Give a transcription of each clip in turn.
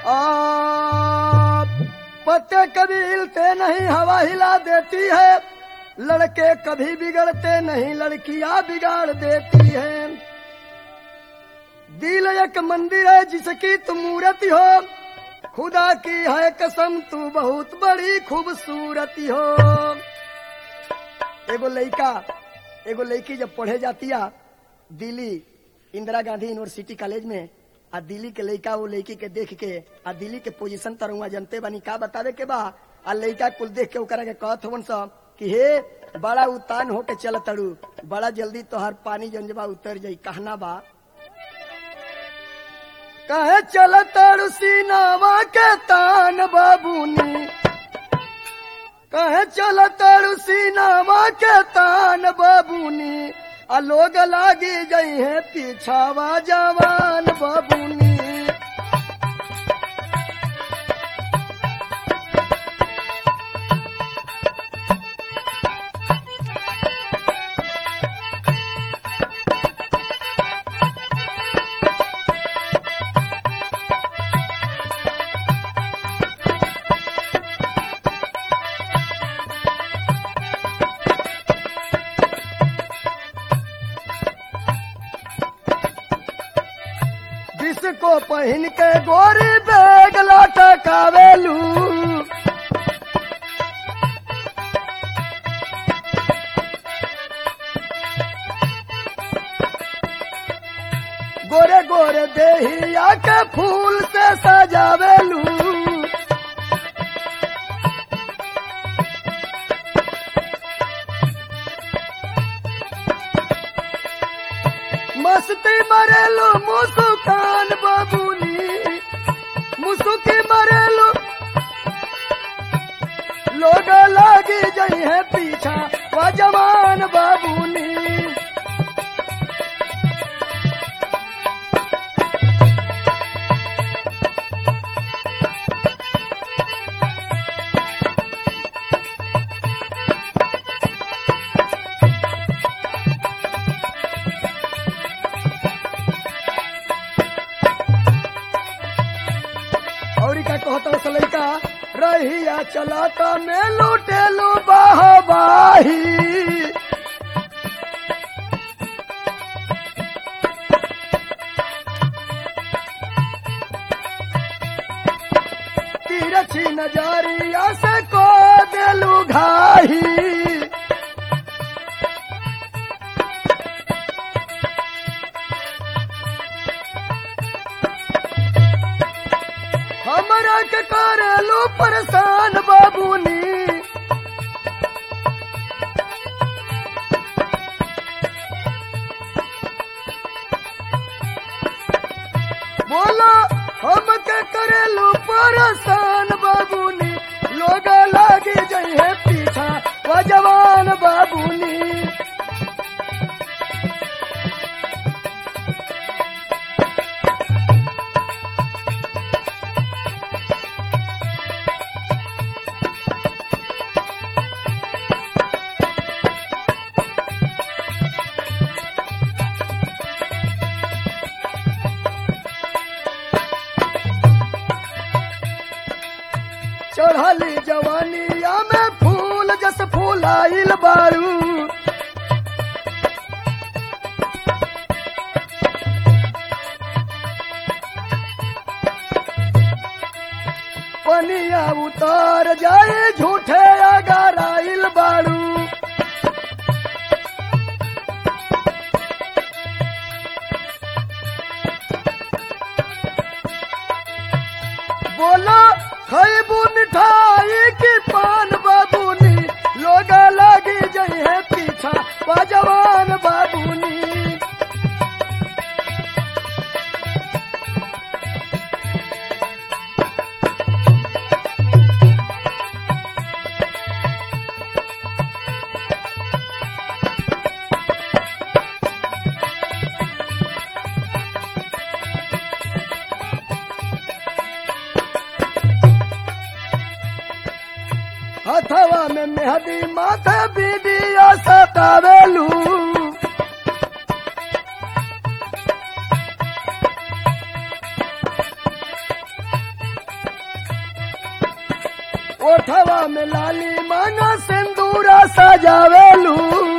आ, पत्ते कभी हिलते नहीं हवा हिला देती है लड़के कभी बिगड़ते नहीं लड़कियां बिगाड़ देती है दिल एक मंदिर है जिसकी तुम मूर्ति हो खुदा की है कसम तू बहुत बड़ी खूबसूरती हो एगो लड़का एगो लड़की जब पढ़े जाती है दिल्ली इंदिरा गांधी यूनिवर्सिटी कॉलेज में आ दिल्ली के लड़का वो लड़की के देख के आ दिल्ली के पोजीशन तर हुआ जनते बानी का बतावे के बा आ लड़का कुल देख के ओकरा के कहत हवन सब कि हे बड़ा उतान होके चल तड़ू बड़ा जल्दी तोहर पानी जंजबा उतर जाई कहना बा कहे चल तड़ू सीनावा के तान बाबूनी कहे चल तड़ू सीनावा के तान बाबूनी आ लोग लागी गई है पीछावा जवान बाबूनी जिसको पहन के गोरी बैग लटकावेलू गोरे गोरे देहिया के फूल से सजावेलू मस्ती मरेलू मुसुकान बाबूनी मुसुकी मरेलू लोग लागी जई है पीछा वो जवान बाबूनी और का कहता से लड़का रहिया चलाता में लूटेलू बाहबाही तिरछी नजरिया से को देलू घाही हमरा के करेलू परेशान बाबूनी बोलो हम के करेलू परेशान बाबूनी लोग लागी जई है पीछा वो जवान बाबूनी चढ़ली जवानिया में फूल जस फूलाइल बारू पनिया उतर जाए झूठे अगर आइल बारू बोलो खैबू मिठाई की पान बाबूनी लोग लगी जई है पीछा जवान बाबूनी हथवा में मेहदी माथे बीदिया सतावेलू ओठवा में लाली मांगा सिंदूरा सजावेलू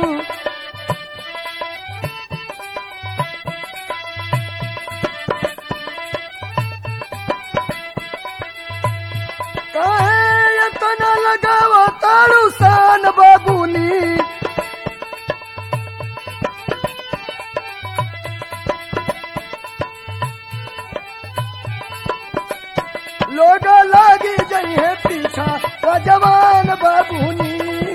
काहे इतना लगावा तारू सान बाबूनी लोग लागी जई है पीछा वो जवान बाबूनी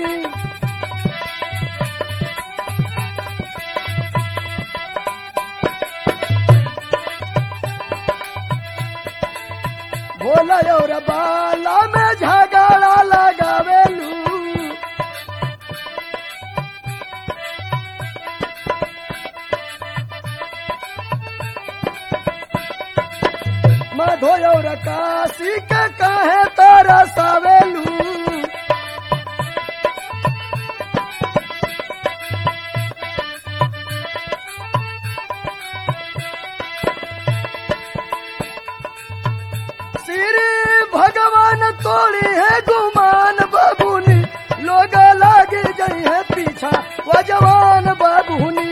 भोला और बाला में झगड़ा लगावेलू मधो और काशी के काहे तारा सावेलू श्री भगवान तोड़ी है गुमान बाबूनी लोग लागे जई है पीछा वो जवान बाबूनी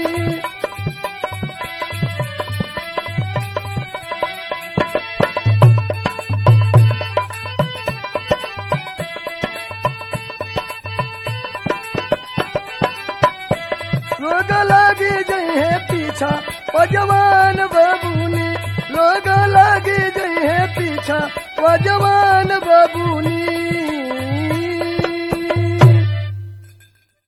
लोग लागे जई है पीछा वो जवान बाबूनी लोग लागे जई है पीछा वो जवान बाबूनी